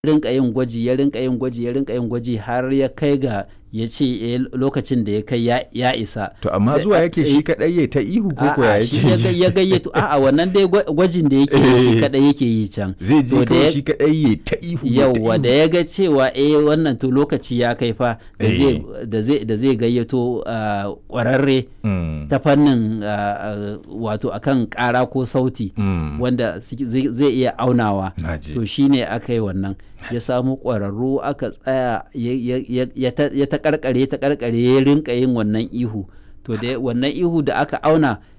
rinka yin gwaji ya rinka yin gwaji ya rinka yin gwaji har ya kai ga ya ce eh, lokacin da ya kai ya, ya isa To amma Sai zuwa a- yake sai- shi kadai ya ta ihu ko ko ya A'a, shi ya ga- yake? ya gayyato a'a wannan dai gwa- gwajin da yake yi shi Eh. kadai yake yi can Zai To je da kawai ya- shi kadai ya ta ihu. ya ta yauwa da ihu. ya ga cewa eh wannan to lokaci ya kai fa da Eh. zai da zai da zai gayyato ah, kwararre Mm, ta fannin ah, ah, wato akan kara ko sauti mm. wanda suke- zai zai iya aunawa Na ji. to shine aka yi wannan ya samu ƙwararru aka tsaya ya- ya- ya- ya ta- ya ta karkare ta karkare ya rinka yin wannan ihu to da wannan ihu da aka auna